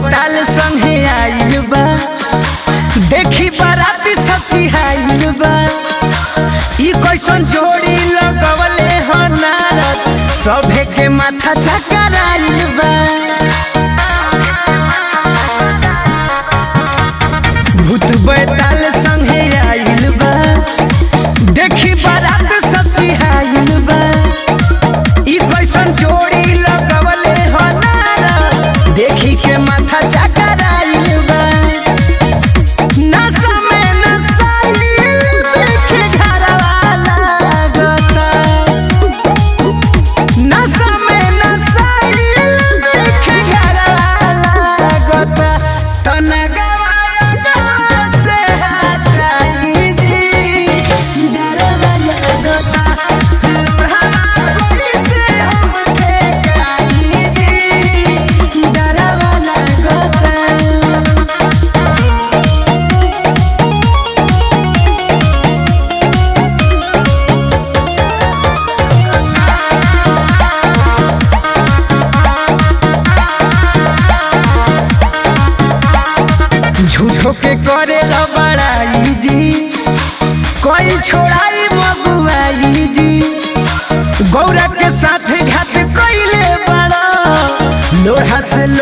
बैताल संगे आइल बा देखी बाराती सची आइल बा ई कैसन जोड़ी लगवले ह नारद सभे के माथा चकराइल बा भूत बैताल संगे आइल बा देखी बारात सची आइल बा ई कैसन जोड़ी लगवले ह नारद देखी के माथा चकराइल बा नशा में नसाइल देखे घरवा लागता नशा में नसाइल देखे घरवा लागता तनगवा गवा से हटाई जी डरवा लागता लोढ़ा कोई से हम ठेकाई जी डरवा लागता झूठो के करे ला बड़ाई जी कोई छोड़ाई मगुआई जी गौरा के साथ घात कोइले बड़ा लोहा से